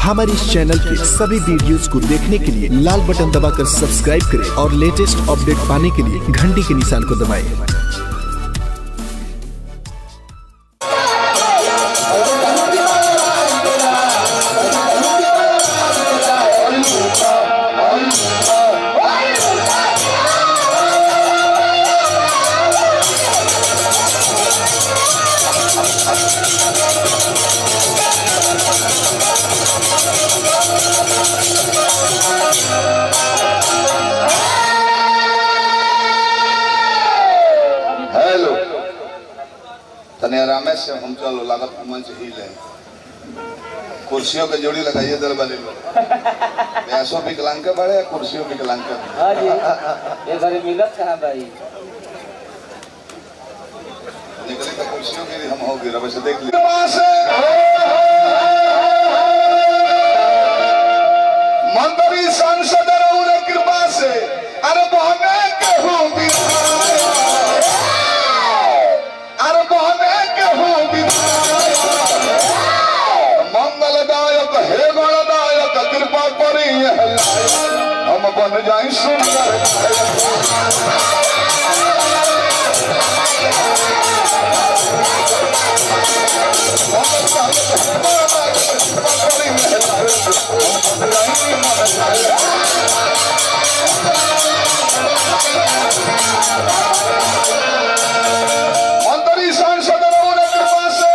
हमारे इस चैनल के सभी वीडियोस को देखने के लिए लाल बटन दबाकर सब्सक्राइब करें और लेटेस्ट अपडेट पाने के लिए घंटी के निशान को दबाएं। हेलो तने आरामे से हम चलो लागत मंच ही ले कुर्सियों के जोड़ी लगाइए दर वाले लोग ऐसो विकलांग के बड़े कुर्सियों विकलांग के बड़े। हाँ जी ये घरे मिलत कहाँ भाई निकले तो कुर्सियों के लिए हम होगी रवि से देख लीजिए मंत्री सांसद रउर कृपा से अरे बहने केहू विधायक अरे बहने केहू विधायक मंगलदायक हे गणदायक कृपा करी यह लायक हम बन जाई सुंदर नायक। मंत्री सांसद रउर कृपा से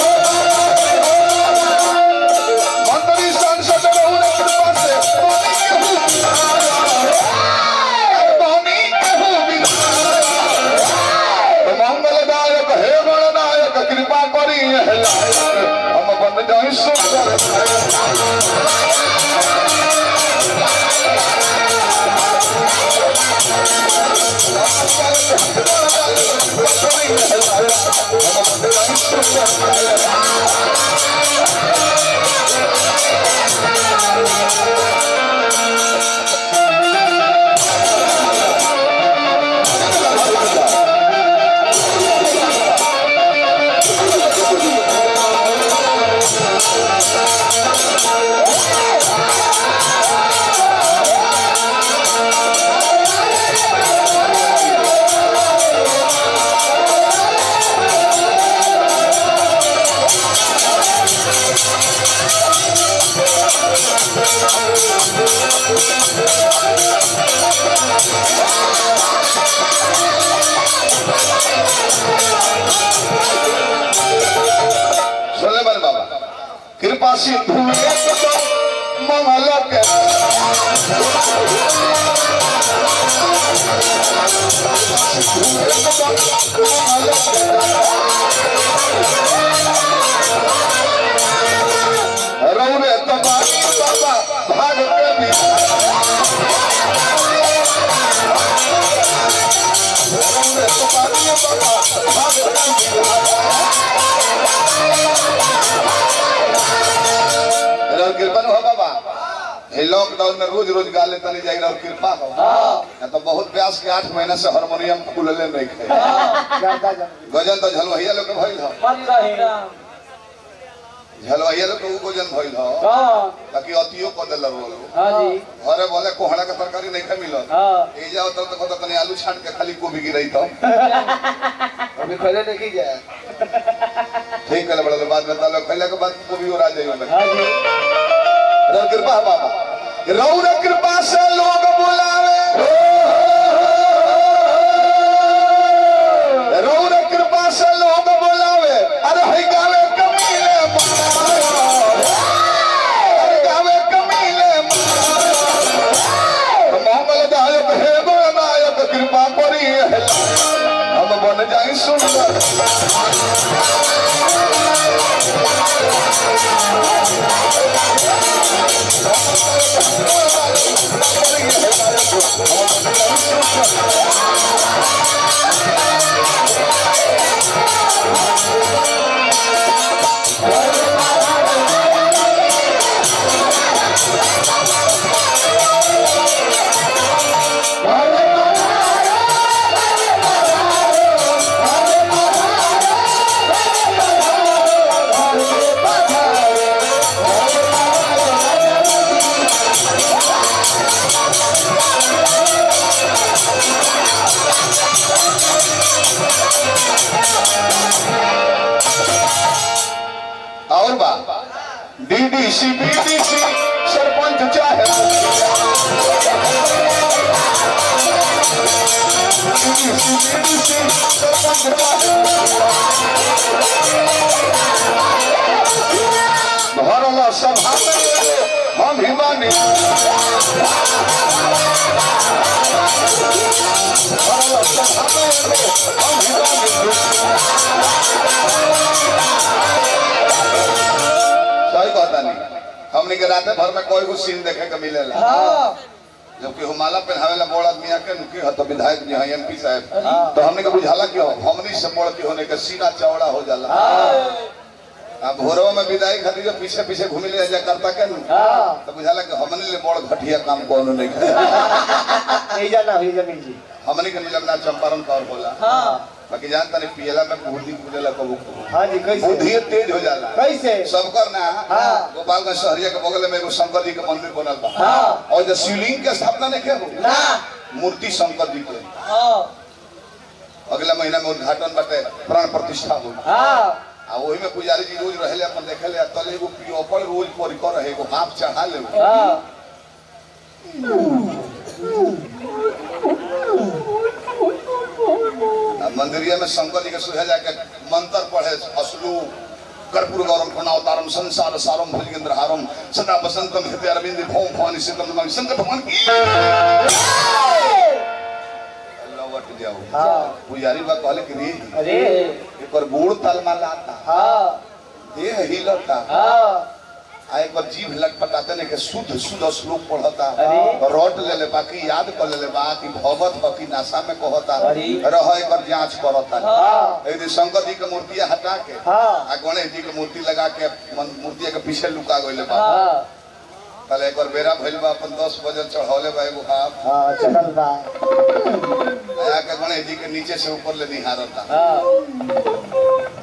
मंत्री सांसद रउर कृपा से पानी केहू विधायक मंगलदायक हे गणनायक कृपा करी यह लायक हम बन जाई सुंदर नायक। सुलेमान बाबा कृपा सिंधु मंगल के रौरे तबाही बाबा भाग के भी रौरे तबाही बाबा भाग के भी रउर कृपा न हो बाबा ये लॉकडाउन में रोज रोज गा लेता नहीं जाएगी रउर कृपा हो या तो बहुत प्यास के आठ महीना से हारमोनियम खुलले नहीं खे गजन तो झलवहिया लोग के भइल हो मन रही झलवहिया लोग के ऊ गजन भइल हो हाँ ताकि अतियो क देल रोलो हाँ जी घरे बोले कोहड़ा के तरकारी नहीं खा मिलत हाँ ए जाओ तो तो कहता तनी आलू छाट के खाली गोभी गिरई तो अभी पहले देखी जाए ठीक है बड़ा बाद में तालो पहले के बाद गोभी और आ जाइए हाँ जी रउर कृपा है बाबा रउर कृपा से लोग बुलावे रउर कृपा से लोग बुलावे अरे हई गावे कमीले मारा अरे गावे कमीले मारा मंगलदायक हे गणनायक कृपा करी है हम बन जाई सुंदर Hare डीडीसी बीडीसी सरपंच चाहे डीडीसी बीडीसी सरपंच चाहे भरल सभा में हम ही मानी भरल सभा में हम ही मानी सही कहता नहीं हमने के रात भर में कोई को सीन देखे के मिलेला जबकि हुमाला पहनावेला बड़ आदमी आके नुकी ह तो विधायक जी हैं एमपी साहब तो हमने के बुझाला कि हमनी से बड़ की होने के सीना चौड़ा हो जाला अब भोरवा में विदाई खातिर जब पीछे पीछे घूमे ले जा करता के नु तो बुझाला कि हमने ले बड़ घटिया काम कोनो नहीं करे ये जाना ये जमीन जी हमने के निलमना चंपारण कौर बोला बाकी जानता नहीं पियला में बुद्धि कुलेला कबू कबू हाँ जी कैसे बुद्धि तेज हो जाला कैसे सबकर ना हाँ। गोपालगंज शहरिया के बगल में एगो शंकर जी के मंदिर बनल बा हाँ। और जो शिवलिंग के स्थापना नहीं किया ना मूर्ति शंकर जी के हाँ अगला महीना में उद्घाटन बाटे प्राण प्रतिष्ठा हो हाँ आ वही में पुजारी जी रोज रहले अपन देखे ले तले एगो पियोपड़ रोज परी कर रहे एगो हाथ चढ़ा ले हाँ आ मंदिरिया में शंकर जी के सुहे जाके मंत्र पढ़े असलू कर्पूर गौरम प्रणवतारम संसार सारम भुजगेंद्र हारम सदा बसंतम हृदय अरविंद भौम भवानी सीतम नमामि शंकर भगवान की लौट जाओ हाँ पुजारी बा कहले कि रे अरे एकर गोड़ तालमा लाता हाँ देह हिलता हाँ आ एक बार जीभ लटपटाते ने के शुद्ध शुद्ध श्लोक पढ़ता अरे। रट ले ले बाकी याद कर ले ले बा कि भगवत बाकी नासा में कहता अरे। रह एकर जांच करता हाँ एक दिन शंकर जी के मूर्ति हटा के हाँ आ गणेश जी के मूर्ति लगा के मन- मूर्ति के पीछे लुका गइले बा हाँ कल एक बार बेरा भइल बा अपन 10 बजे चढ़ौले बा एगो हाथ हाँ चलल बा आया के गणेश जी के नीचे से ऊपर ले निहारता हाँ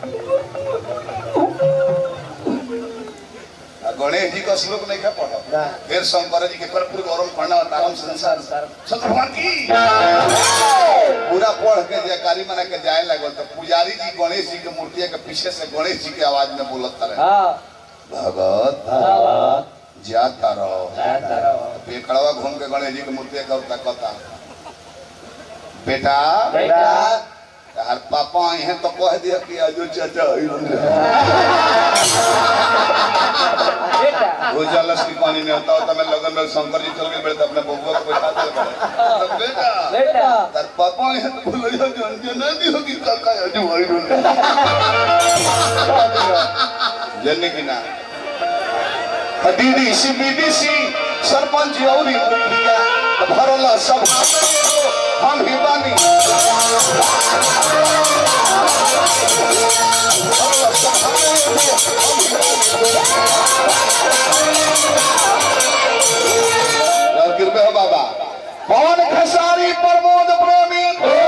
आ गणेश जी का श्लोक नहीं है पढ़ो ना। फिर शंकर जी के कर्पूर गौरम पढ़ना तारम संसार शंकर भगवान की पूरा पढ़ के जयकारी मना के जाए लगल तो पुजारी जी गणेश जी के मूर्ति के पीछे से गणेश जी के आवाज में बोलत रहे हाँ भगत हाँ जाता रहो हाँ पेकड़वा घूम के गणेश जी के मूर्ति का तकता बेटा बेटा यार पापा यहाँ तो कह दिया कि अजो चाचा अइलन रे। बेटा रोज जलस की पानी नहीं होता होता मैं लगन में शंकर जी चल गए बेटा अपने बबुआ को बैठा दे बड़े बेटा बेटा तार पापा यहाँ तो बोलो जो जो जो ना दी होगी काका अजो अइलन रे। जन्ने की ना दीदी सी बीडी सी सरपंच औरी मुखिया भरला सभा में एगो हम ही बानी भरला सभा में एगो हम ही बानी। और कृपया हो बाबा पवन खेसारी प्रमोद प्रेमी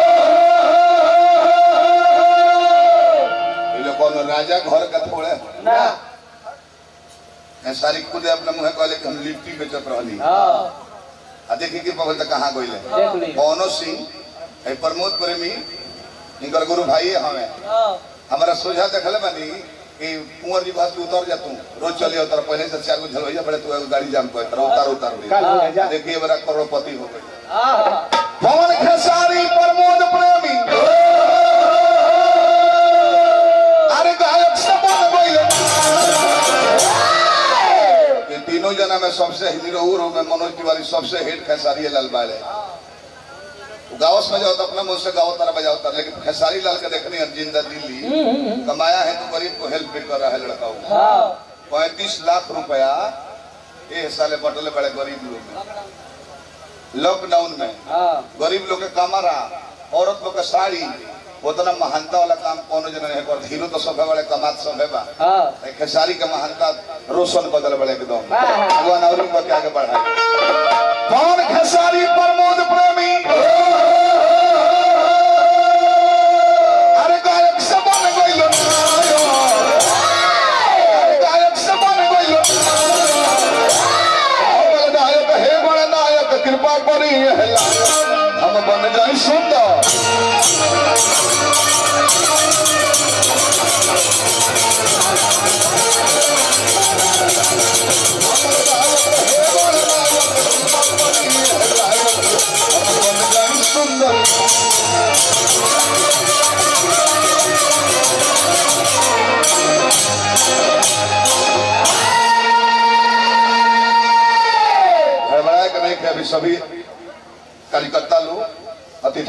ये लोग कौन राजा घर का थोड़े ना खेसारी खुद अपने मुँह कहले कि हम लिट्टी बेचत रहली हाँ आ देखी कि पवन तक कहाँ गइले देख ली पवनो सिंह ए प्रमोद प्रेमी इनकर गुरु भाई हमें हाँ हमारा सोझा देखले बानी कि कुंवर जी बात उतर जा तू रोज चले उतर पहले से चार गो झलवैया बड़े तू एगो गाड़ी जाम पर उतार उतार कल हो जा देखिए बड़ा करोड़पति हो गई हाँ पवन खेसारी प्रमोद प्रेमी अरे गायक से बन गइले ये तीनों जना में सबसे हीरो रो में मनोज तिवारी सबसे हिट खेसारी लाल बाड़े गावस में जाओ तो अपना मुंह से गाओ तारा बजाओ तारा लेकिन खेसारी लाल के देखनी है जिंदा दिल्ली कमाया है तो गरीब को हेल्प भी कर रहा है लड़का वो हाँ पैंतीस लाख रुपया ये साले बटले बड़े गरीब लोग में लॉकडाउन में हाँ गरीब लोग के कमरा औरत लोग के साड़ी उतना महानता वाला काम कोनो जन नहीं कर हीरो तो सब बड़े कमात सब है बा हाँ ए खेसारी के महानता रोशन बदल बड़े एकदम वाह। भगवान और भी आगे बढ़ाए कौन खेसारी प्रमोद प्रेमी अरे गायक से बन गइलो अरे गायक से बन गइलो बड़े नायक हे बड़े नायक कृपा करी हे लायक हम बन जाई सुंदर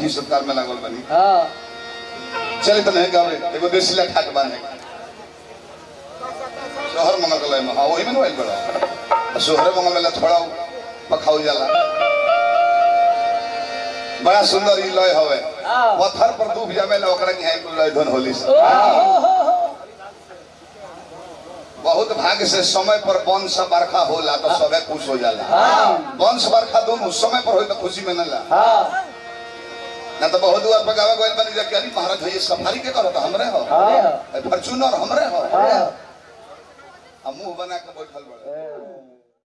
अतिथि सत्कार में लागल बनी हाँ चल तो नहीं गावे एगो देसीला ठाट बांधे शहर मंगल कलय में हाँ वही में मोबाइल बड़ा शहर मंगल में थोड़ा पखाऊ जाला बड़ा सुंदर ई लय हवे हाँ। पत्थर पर डूब जावे ना ओकरा के हाई कुल लय धन होली से बहुत भाग्य से समय पर वंश बरखा होला तो सबे खुश हो जाला वंश बरखा दोनों समय पर होई तो खुशी में ना ला हाँ ना तो बहुत दुआर पर गावे गोइल बनी जा कि अरे महाराज ये सफारी के करो तो हमरे हो हाँ फॉर्चूनर हमरे हो हाँ हम मुंह बना के बैठल बड़े